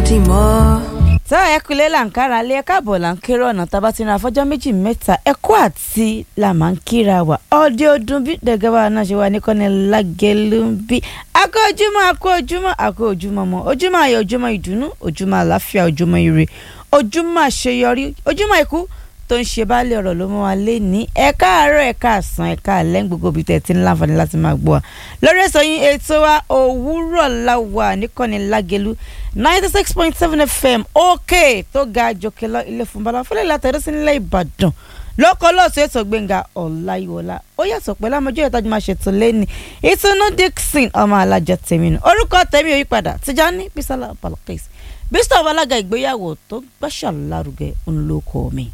dì mọ́. tá ẹ kulẹ̀ là ń kára lé ẹ káàbọ̀ là ń kéré ọ̀nà tá a bá ti ran afọ́jọ́ méjì mẹ́ta ẹ̀kọ́ àti là máa ń kíra wa ọdẹ ọdún bí dẹ̀gẹ́bà náà ṣe wà ní kọ́ni lágẹ̀lú bí akọ ojúmọ́ akọ ojúmọ́ akọ ojúmọ́ mọ́ ojúmọ́ ayọ̀ ojúmọ́ ìdùnnú ojúmọ́ àlàáfíà ojúmọ́ ire ojúmọ́ àṣeyọrí ojúmọ́ ikú tó ń ṣe báàlẹ̀ ọ̀rọ̀ ló mú wa lé ní ẹ káàárọ̀ ẹ káàsán ẹ káàlẹ́ gbogbo ibi tẹ̀ tí ń láǹfààní láti máa gbọ́ wa lórí ẹ̀sọ́ yín ètò wa òwúrọ̀ la wà níkànnì lágẹ̀lú ninety six point seven fm òkè tó ga jòkè lọ ilé fún bala fúnlẹ̀ látẹ̀rẹ́ sí nílẹ̀ ìbàdàn lọ́kọ́ lọ́sọ̀ ètò gbẹ̀ngà ọ̀làyíwọlá ó yàtọ̀ pẹ̀lú àmọ́jọ́ ìtajú máa ṣètò lẹ́ni ìtùnú dixon ọmọ alájà tèmi nù orúkọ tèmi ò yípadà tìjání bísálà balkis bísítọ̀ alága ìgbéyàwó tó gbàṣà lárugẹ ńlọkọ mi.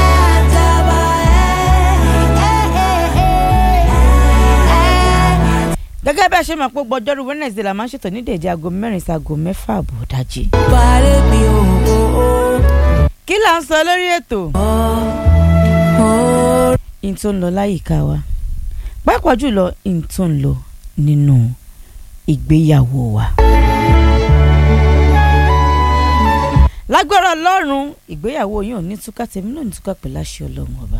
gẹ́gẹ́ bí a ṣe máa pọ́ gbọ́jọ́rú wednesday la máa ń ṣètò ní dèjì aago mẹ́rin sí aago mẹ́fà àbò dájí. Balẹ̀ mi ò ò ò. kí là ń sọ lórí ètò Ọ̀ in tó ń lọ láyìíká wa pàápàá jùlọ in tó ń lọ nínú ìgbéyàwó wa. lágbára ọlọ́run ìgbéyàwó yín ò ní túká tèmi náà ní túká pẹ̀lú àṣẹ ọlọ́run ọba.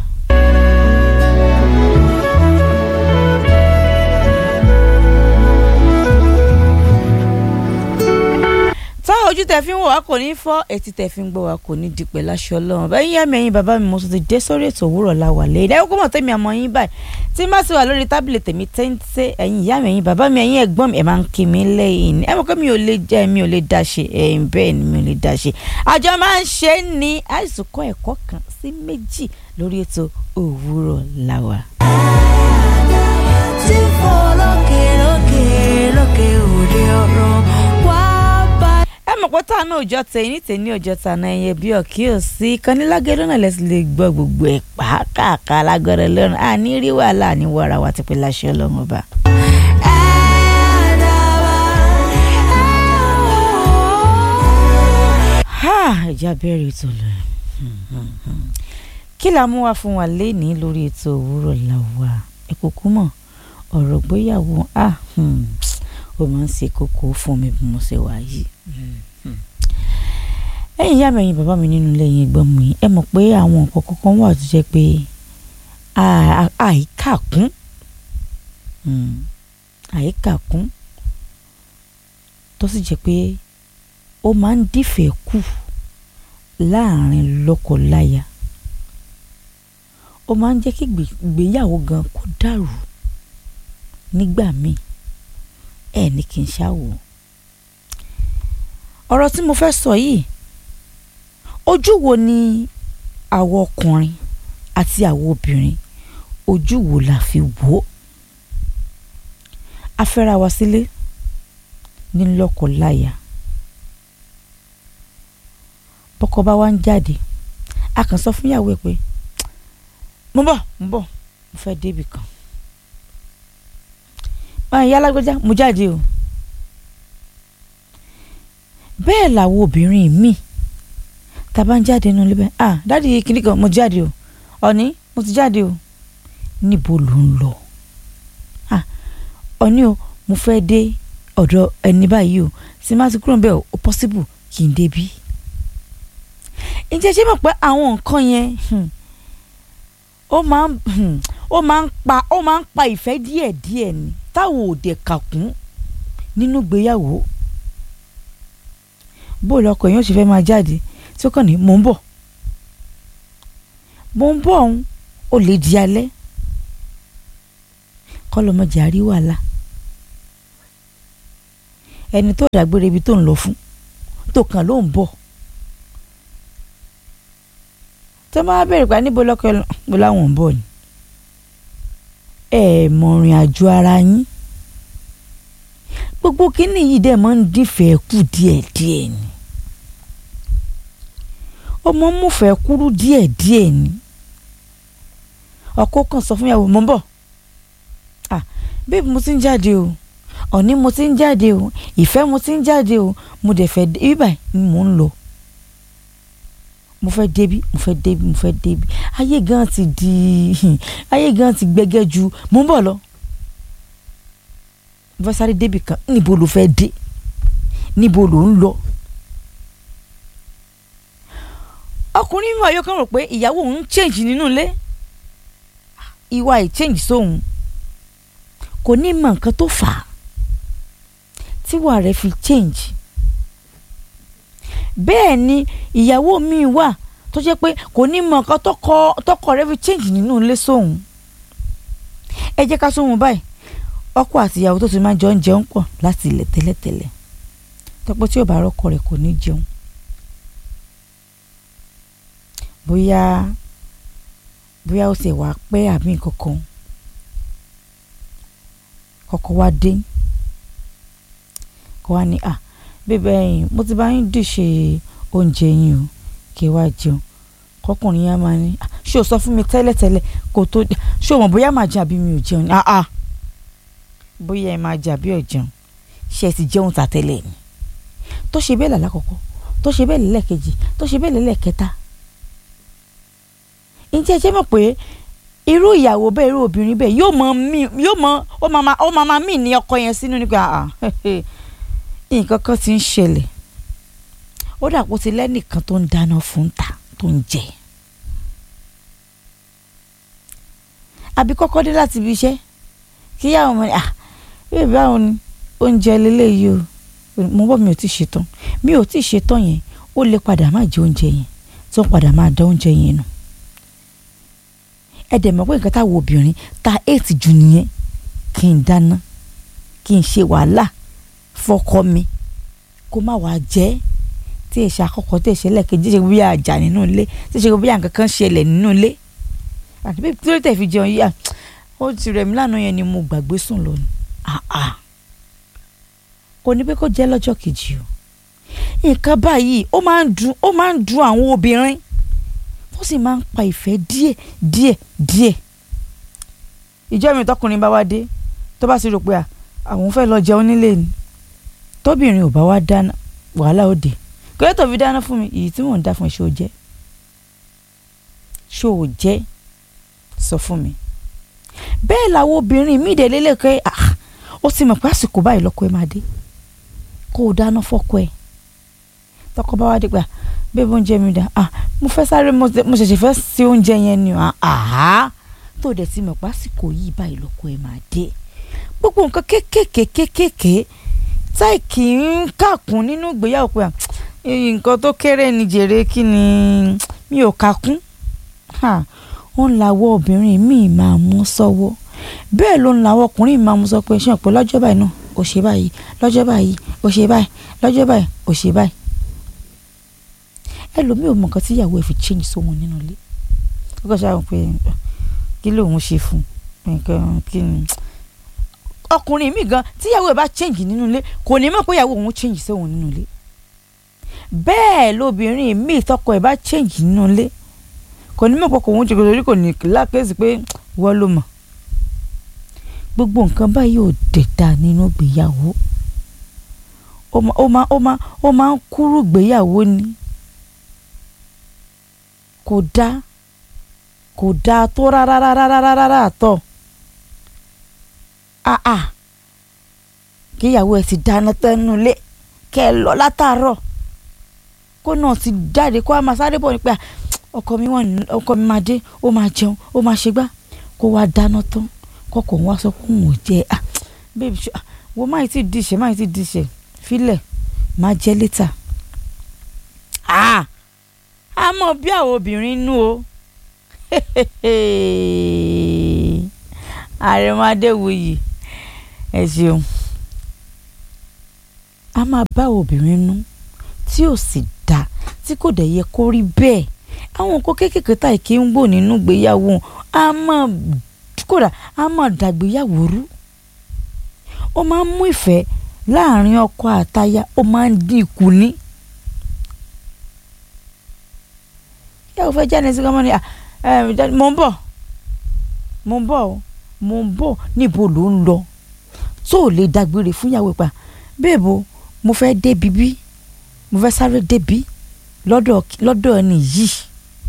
tá ojú tẹ fi ń wò wá kò ní fọ́ etí tẹ fi ń gbọ́ wá kò ní di pẹ̀lú aṣọ ọlọ́run bẹ́ẹ̀ yín ẹ̀mí ẹ̀yin bàbá mi mo tún ti dé sórí ètò òwúrọ̀ la wà lẹ́yìn ẹ̀kọ́ mọ̀ tẹ́mi àmọ́ yín báyìí tí n bá ti wà lórí tábìlì tèmi téńté ẹ̀yin ìyá mi ẹ̀yin bàbá mi ẹ̀yin ẹ̀gbọ́n mi ẹ̀ máa ń kí mi lẹ́yìn ẹ̀ mọ̀ pé mi ò lè jẹ́ mi ò lè dá ṣe ẹ̀yin bẹ́ẹ̀ ni mi ò lè dá ṣe àjọ máa ń ṣe é ní àìsùnkọ́ ẹ̀kọ́ kan sí méjì lórí ètò òwúrọ̀ la wà. tí fò lókè lókè lókè òde ọ̀run wá bá. ẹ mọ̀ pé táwọn náà òjọ́ tẹ ní tèmi òjọ́ tàná ẹyẹ bí ọ̀kí ò sí kanílágẹ́dọ́ náà lẹ́sìn lè gbọ́ gbogbo ẹ̀ pàákàkà lágbára lọ́rùn àní rí wàhálà àní wàrà wa ti pé láṣẹ ọlọ́run ọba. ha ìjà bẹ̀rẹ̀ ètò lọ kí la mú wá fún wa lénìí lórí ètò òwúrọ̀ la wà ẹ kò kú mọ̀ ọ̀rọ̀ gbéyàwó ah hmm, ó máa ń ṣe kókó fún mi bí mo ṣe wà yìí ẹ̀yin ìyá mi ẹ̀yin bàbá mi nínú ilé yẹn gbọ́n mi ẹ mọ̀ pé àwọn nǹkan kankan wà tó jẹ́ pé à- àìkàkún Hmm, àìkàkún tó sì jẹ́ pé ó máa ń dìfẹ́ kù láàrin lọ́kọ-láya ó máa ń jẹ́ kí ìgbé- ìgbéyàwó gan kó dàrú nígbà míì ẹ ní kí n ṣáwò ọ̀rọ̀ tí mo fẹ́ sọ yìí ojú wo ni àwọn ọkùnrin àti àwọn obìnrin ojú wo la fi wò ó a fẹ́ra wa sílé ní lọ́kọ-láya bọ́kọ bá wá ń jáde a kàn sọ fún ìyàwó ẹ̀ pé mo bọ̀ mo bọ̀ mo fẹ́ débì kan máa yá lágbájá mo jáde o bẹ́ẹ̀ làwọn obìnrin míì tá a bá ń jáde nínú ilé bẹ́ẹ̀ ah dáàdi kìnnì kan mo jáde o ọ̀ní mo ti jáde o níbo ló ń lọ ah ọ̀ní o mo fẹ́ dé ọ̀dọ̀ ẹni báyìí o sì má ti kúrò ń bẹ̀ o ó possible kí n débí ǹjẹ́ ṣé mọ̀ pé àwọn nǹkan yẹn hmm, ó máa ń hmm, ó máa ń pa ó máa ń pa ìfẹ́ díẹ̀díẹ̀ ni táwọn òde kàkún nínú ìgbéyàwó bó lọkọ yẹn ó sì fẹ́ máa jáde tí ó kàn ní mò ń bọ̀ mò ń bọ̀ ọ̀hún ó lè di alẹ́ kọ́ lọ́mọdé àrí wàhálà ẹni tó dàgbére ibi tó ń lọ fún tó kàn ló ń bọ̀ tó máa bẹ̀rẹ̀ pa níbo lọ́kọ ẹ̀ lọ bó láwọn ń bọ̀ ni ẹ mọ̀rìn àjò ara yín gbogbo kínní yìí dẹ̀ máa ń dífẹ̀ẹ́ kù díẹ̀díẹ̀ ni ọmọ múfẹ̀ẹ́ kúrú díẹ̀díẹ̀ ni ọkọ kan sọ fún ìyàwó mo ń bọ̀ ah bébí mo ti ń jáde o ọ̀ní mo ti ń jáde o ìfẹ́ mo ti ń jáde o mo dẹ̀ fẹ́ dé ibà ni mò ń lọ mo fẹ́ débi mo fẹ́ débi mo fẹ́ débi ayé gan ti di ayé gan ti gbẹgẹ ju mo ń bọ̀ lọ mo fẹ́ sáré débi kan níbo ló fẹ́ dé níbo ló ń lọ ọkùnrin mi wà yóò kàn rò pé ìyàwó òun ń change nínú ilé ìwà ì change sóhun kò ní mọ nǹkan tó fà á tíwà rẹ̀ fi change bẹ́ẹ̀ ni ìyàwó mi wà tó jẹ́ pé kò ní mọ nǹkan tọkọ tọkọ rẹ̀ fi change nínú ilé sóhun ẹ jẹ́ ká sóhun báyìí ọkọ àti ìyàwó tó ti máa jọ ń jẹun pọ̀ láti ilẹ̀ tẹ́lẹ̀tẹ́lẹ̀ tọpọ tí ò bá rọ́kọ rẹ̀ kò ní jẹun bóyá bóyá ó sì wá pẹ́ àbí nǹkan kan kọ́kọ́ wá dé kó wá ní à bébẹ ẹ̀yin mo ti bá yín dìṣe oúnjẹ yín o kí ẹ wá jẹun kọkùnrin yẹn máa ní "Ah, ṣé o sọ fún mi tẹ́lẹ̀tẹ́lẹ̀ kó tó ṣé o mọ̀ bóyá màá jẹ àbí mi ò jẹun ni ah ah bóyá ẹ máa jẹ àbí ò jẹun ṣé ẹ ti jẹun tà tẹ́lẹ̀ ni tó ṣe bẹ́ẹ̀ làlákọ̀ọ́kọ́ tó ṣe bẹ́ẹ̀ lẹ́lẹ́kejì tó ṣe bẹ́ẹ̀ lẹ́lẹ́kẹta ǹjẹ́ ẹ jẹ́ mọ̀ pé irú ìyàwó bẹ́ẹ̀ irú obìnrin bẹ́ẹ̀ yóò mọ mí yóò mọ ó máa ó máa máa mí ní ọkọ yẹn sínú nípa àà nǹkan kan ti ń ṣẹlẹ̀ ó dàpọ̀ ti lẹ́nìkan tó ń dáná fún ta tó ń jẹ àbí kọ́kọ́ dé láti ibi iṣẹ́ kíyàwó mọ̀ ní à bẹ́ẹ̀ báwo ni oúnjẹ lélẹ́yìí o mo bọ́ mi ò tí ì ṣetán mi ò tí ì ṣetán yẹn ó lè padà má jẹ oúnjẹ yẹn tó ń padà máa dá oúnjẹ yẹn nù ẹ dẹ̀ mọ̀ pé nǹkan táwọn obìnrin ta eight jù nìyẹn kí n dáná kí n ṣe wàhálà fọkọ mi kó má wàá jẹ́ tí èsì àkọ́kọ́ tí èsì ẹlẹ́kejì ṣe bí àjà nínú ilé tí ṣe bí nǹkan kan ṣẹlẹ̀ nínú ilé àti bí tí ó tẹ̀ fi jẹun yíyà ó ti rẹ̀ mí lánàá yẹn ni mo gbàgbé sùn lónìí àà kò ní pé kó jẹ́ lọ́jọ́ kejì o nǹkan báyìí ó máa ń dùn ó máa ń dùn àwọn obìnrin ó sì máa ń pa ìfẹ́ díẹ̀ díẹ̀ díẹ̀ ìjọ mi tọkùnrin bá wá dé tó bá sì rò pé à, àwọn fẹ́ lọ jẹun nílé ni tóbìnrin ò bá wá dáná wàhálà ó dé kí tó fi dáná fún mi èyí tí mò ń dá fún ẹ ṣó o jẹ́ ṣó o jẹ́ sọ fún mi bẹ́ẹ̀ làwọn obìnrin míì dẹ̀ lélẹ́kẹ́ ó ti mọ̀ pé àsìkò báyìí lọ́kọ ẹ máa dé kó o dáná fọ́kọ ẹ tọkọ bá wá dé pé bébí oúnjẹ mi dà ah mo fẹ́ sáré mo ṣe- mo ṣẹ̀ṣẹ̀ fẹ́ ṣe oúnjẹ yẹn ni ah ah tó dẹ̀ ti mọ̀ pé àsìkò yìí báyìí lọ́kọ ẹ máa dé gbogbo nǹkan kéékèèké kéékèèké táì kì í kàkún nínú ìgbéyàwó pé ah, eh, nǹkan tó kéré ni jèrè kí ni mi ò kàkún ha ó ń lawọ́ obìnrin míì máa mú sọ́wọ́ bẹ́ẹ̀ ló ń lawọ́ ọkùnrin máa mú sọ pé ṣé ọ̀pọ̀ lọ́jọ́ báyìí náà ò ṣe báyìí lọ́jọ́ báyìí ò ṣe báyìí lọ́jọ́ báyìí ò ṣe báyìí ẹlòmíì ò mọ nǹkan tí ìyàwó ẹ̀ fi change sóhun nínú ilé ó kàn ṣáà pé kí lóun ṣe fún nǹkan kí ni ọkùnrin mi gan tí ìyàwó ẹ̀ bá change nínú ilé kò ní mọ̀ pé ìyàwó òun change sóhun nínú ilé bẹ́ẹ̀ lóbìnrin mi tọkọ ẹ̀ bá change nínú ilé kò ní mọ̀ pé kò ń jẹ́ torí kò ní lákèsí pé wọ́n ló mọ̀ gbogbo nǹkan báyìí ò dẹ̀ dáa nínú ìgbéyàwó ó máa ó máa ó máa ó máa ń kúrú ìgbéyàwó ni kò dáa kò dáa tó rárá rárá rárá rárá àtọ̀ ah ah kíyàwó ẹ ti dáná tẹnu lé kẹ ẹ lọ látàárọ̀ kó náà ti jáde kó a máa sáré bọ̀ nípa ọkọ mi wọn ọkọ mi máa dé ó máa jẹun ó máa ṣe gbá kó wá dáná tán kọkọ wá sọ pé òun ò jẹ ah babe ṣe ah wo máa ti díṣẹ máa ti díṣẹ filẹ̀ máa jẹ létà ah a mọ bí àwọn obìnrin nú o àrẹ̀mọdéwòye ẹ ṣeun a máa bá obìnrin nú tí ò sì dáa tí kò dẹ̀ yẹ kó rí bẹ́ẹ̀ àwọn nǹkan kéékèèké tá ìké ń gbò nínú ìgbéyàwó a máa kódà a máa dàgbéyàwó rú ó máa ń mú ìfẹ́ láàrin ọkọ àtaya ó máa ń dín ikù ní. ìyàwó fẹ́ jáde sí kọ́mọ́ ni "Ah, eh, dad- mò ń bọ̀ mò ń bọ̀ o, mò ń bọ̀ níbo ló ń lọ tó ò lè dágbére fún ìyàwó pa bẹ́ẹ̀bo mo fẹ́ débi bí mo fẹ́ sáré débi lọ́dọ̀ lọ́dọ̀ ẹni yìí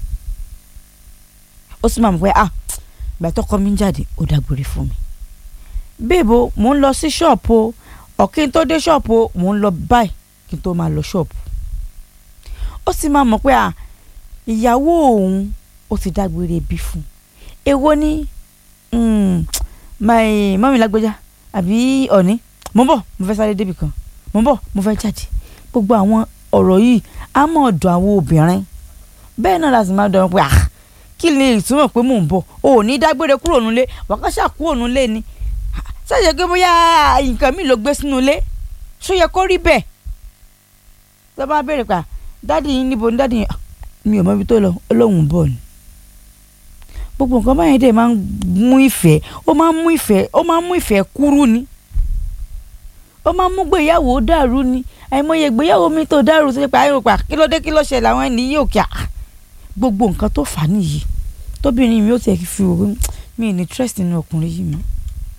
ó sì máa mọ̀ pé ah ìgbà tọkọ mi ń jáde ó dágbére fún mi bẹ́ẹ̀bo mò ń lọ sí ṣọ́ọ̀pù o ọ̀kí n tó dé ṣọ́ọ̀pù o mò ń lọ báyìí kí n tó máa lọ ṣọ́ọ̀pù ó sì máa mọ̀ pé ah ìyàwó òun ó ti dágbére bí fún èwo ni mm, my mọ́mí lágbèjà àbí ọ̀ní mo ń bọ̀ mo fẹ́ sáré débì kan mo ń bọ̀ mo fẹ́ jáde gbogbo àwọn ọ̀rọ̀ yìí á mọ̀ ọ̀dọ̀ àwọn obìnrin bẹ́ẹ̀ náà la sì máa dọ̀rọ̀ pé ah kí ni ìtumọ̀ pé mò ń bọ̀ o ò ní dágbére kúrò nílé wàkàṣà kúrò nílé ni ṣèṣe pé bóyá nǹkan mi ló gbé sínú ilé ṣó yẹ kó rí bẹ́ẹ̀ tó bá béèrè pa dáàdi yín níbo ni dáàdi yín mi ò mọ ibi tó lọ olóhùn bọ̀ ni gbogbo nǹkan báyìí dẹ̀ máa ń mú ìfẹ́ ó máa ń mú ìfẹ́ ó máa ń mú ìfẹ́ kúrú ni ó máa ń mú gbéyàwó dàrú ni àìmọye ìgbéyàwó mi tó dàrú tó ṣe pé àyè pa kí ló dé kí ló ṣẹlẹ̀ àwọn ẹni yóò kí a gbogbo nǹkan tó fà á nìyí tóbìnrin mi ó tiẹ̀ fi wò pé mi ì ní trust nínú ọkùnrin yìí mọ́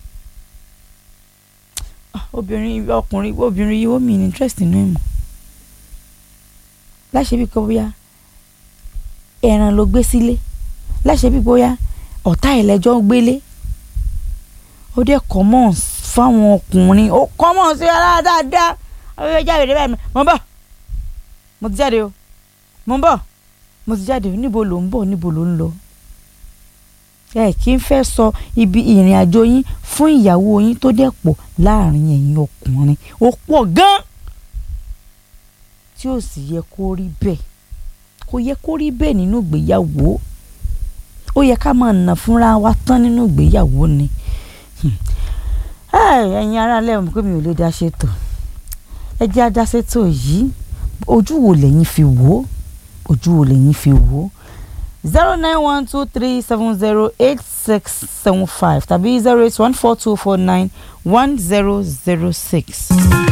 obìnrin ọkùnrin obìnrin yìí ó mi ì ní trust nínú ẹ̀ mọ́ láṣẹ bí kò bóyá ẹran ló gbé sílé láṣẹ bí bóyá ọ̀tá ẹlẹ́jọ́ ń gbélé ó dẹ̀ common fáwọn ọkùnrin ó common sí ara dáadáa ọ̀rẹ́ jáde rẹ̀ báyìí mo ń bọ̀ mo ti jáde o mo ń bọ̀ mo ti jáde o níbo ló ń bọ̀ níbo ló ń lọ ẹ kì í fẹ́ sọ ibi ìrìn àjò yín fún ìyàwó yín tó dẹ̀ pọ̀ láàrin ẹ̀yin ọkùnrin ó pọ̀ gan-an tí ó sì yẹ kó rí bẹ́ẹ̀ kò yẹ kó rí bẹ́ẹ̀ nínú ìgbéyàwó ó yẹ ká máa nà fúnra wa tán nínú ìgbéyàwó ni ẹ̀yin ará lẹ́wọ̀n pé mi ò lè dá ṣètò ẹ jẹ́ á dá ṣètò yìí ojú wo lẹ́yìn fi wò ó ojú wo lẹ́yìn fi wò ó zero nine one two three seven zero eight six seven five tàbí zero eight one four two four nine one zero zero six.